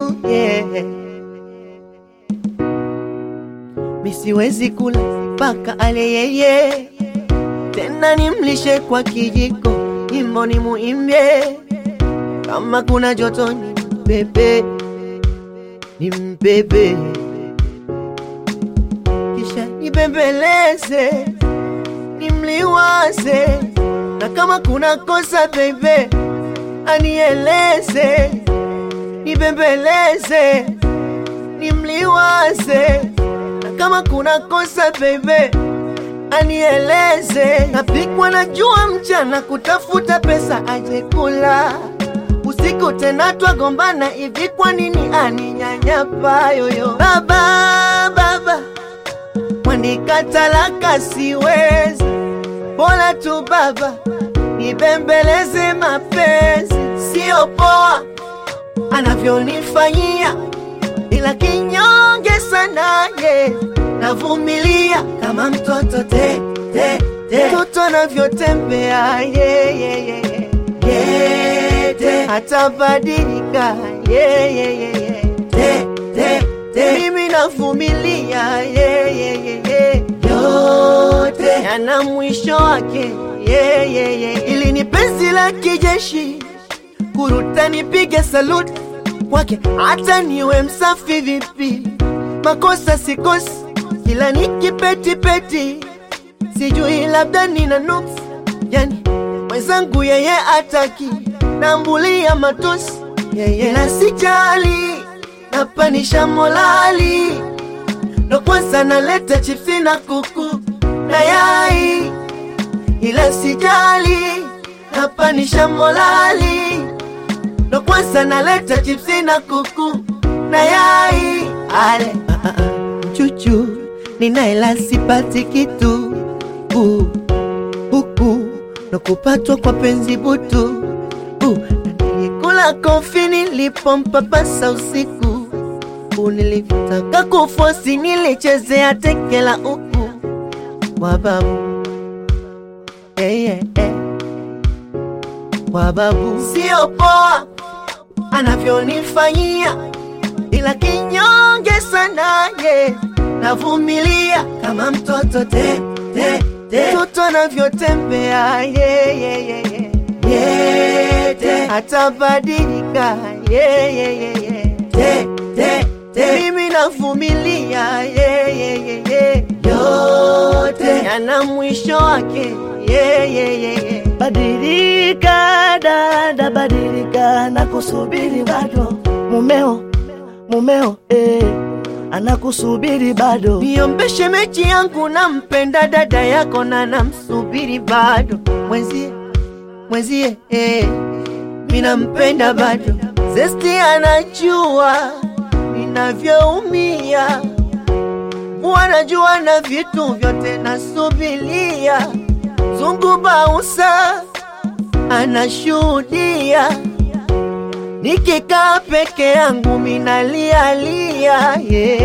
yeah. Misiwezi kula mpaka ale yeye, tena nimlishe kwa kijiko, nyimbo ni muimbie, kama kuna joto ni mbebe, ni mbebe, kisha nibembeleze, nimliwaze, na kama kuna kosa bebe, anieleze, nibembeleze, nimliwaze na kama kuna kosa bebe anieleze. Napikwa na jua mchana kutafuta pesa aje kula, usiku tena twagombana hivi, kwa nini aninyanyapa yoyo? Baba baba, mwandika talaka siwezi, bora tu baba nibembeleze mapenzi, sio poa anavyonifanyia ila kinyonge sana ye, navumilia kama mtoto te te te, mtoto anavyotembea ye ye ye ye ye te, atabadilika ye ye ye ye te te te, mimi navumilia ye ye ye ye yote yana mwisho wake ye ye ye, ili ni penzi la kijeshi kuruta nipige saluti kwake hata niwe msafi vipi, makosa sikosi, kila nikipetipeti, sijui labda nina nuksi, yani mwenzangu yeye ataki, nambulia matusi yeye na sijali, napanisha molali, ndo kwanza naleta chipsi na kuku na yai, ila sijali, napanisha molali ndo kwanza naleta chipsi na kuku na yai ale ah, ah, ah. chuchu ninaela sipati kitu uh, huku ndo kupatwa kwa penzi butu uh, na nilikula kofi nilipompapasa usiku uh, nilitaka kufosi nilichezea tekela uku wababu yeah, yeah, yeah. wababu sio poa anavyonifanyia, ila kinyonge sana ye, navumilia kama mtoto te te te, mtoto anavyotembea ye ye ye ye ye te, atabadilika ye ye ye ye te te te, mimi navumilia ye ye ye ye yote yana mwisho wake ye ye ye ye Badilika dada, badilika, nakusubiri bado. Mumeo, mumeo, eh, anakusubiri bado. Niombe shemeji yangu, nampenda dada yako na namsubiri bado. Mwenzie, mwenzie, eh, mi nampenda bado. Zesti anajua ninavyoumia, wanajua na vitu vyote nasubilia. Zungu Bausa anashuhudia, nikikaa peke yangu minalialia yeah.